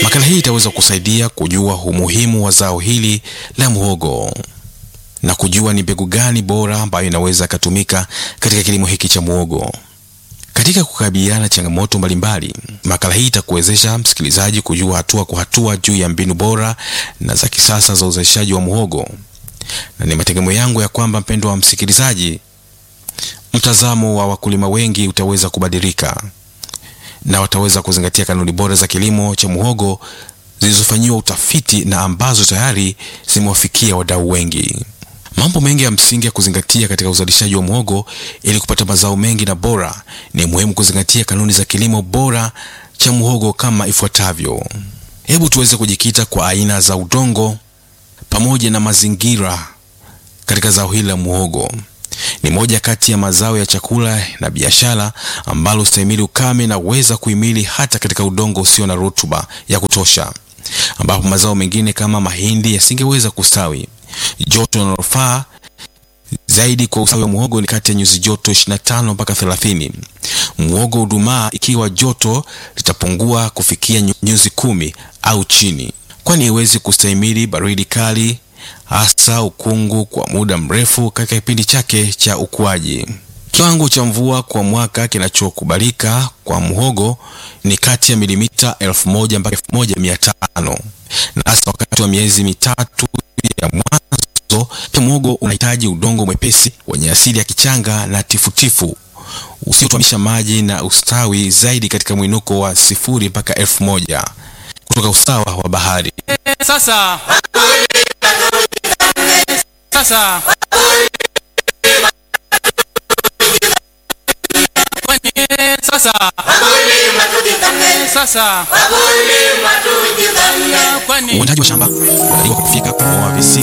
Makala hii itaweza kusaidia kujua umuhimu wa zao hili la muhogo na kujua ni mbegu gani bora ambayo inaweza ikatumika katika kilimo hiki cha muhogo. Katika kukabiliana na changamoto mbalimbali, makala hii itakuwezesha msikilizaji kujua hatua kwa hatua juu ya mbinu bora na za kisasa za uzalishaji wa muhogo, na ni mategemeo yangu ya kwamba, mpendwa wa msikilizaji, mtazamo wa wakulima wengi utaweza kubadilika na wataweza kuzingatia kanuni bora za kilimo cha muhogo zilizofanyiwa utafiti na ambazo tayari zimewafikia wadau wengi. Mambo mengi ya msingi ya kuzingatia katika uzalishaji wa muhogo ili kupata mazao mengi na bora, ni muhimu kuzingatia kanuni za kilimo bora cha muhogo kama ifuatavyo. Hebu tuweze kujikita kwa aina za udongo pamoja na mazingira katika zao hili la muhogo. Ni moja kati ya mazao ya chakula na biashara ambalo stahimili ukame na uweza kuhimili hata katika udongo usio na rutuba ya kutosha, ambapo mazao mengine kama mahindi yasingeweza kustawi. Joto linalofaa zaidi kwa ustawi wa muhogo ni kati ya nyuzi joto 25 mpaka 30. Muhogo hudumaa ikiwa joto litapungua kufikia nyuzi kumi au chini, kwani haiwezi kustahimili baridi kali hasa ukungu kwa muda mrefu katika kipindi chake cha ukuaji. Kiwango cha mvua kwa mwaka kinachokubalika kwa muhogo ni kati ya milimita 1000 mpaka 1500, na hasa wakati wa miezi mitatu ya mwanzo. Pia muhogo unahitaji udongo mwepesi wenye asili ya kichanga na tifutifu usiotwamisha maji na ustawi zaidi katika mwinuko wa sifuri mpaka elfu moja kutoka usawa wa bahari. Sasa sasa kwani sasa sasa kwani Uandaaji wa shamba unadaiwa kwa kufika kuboa visiki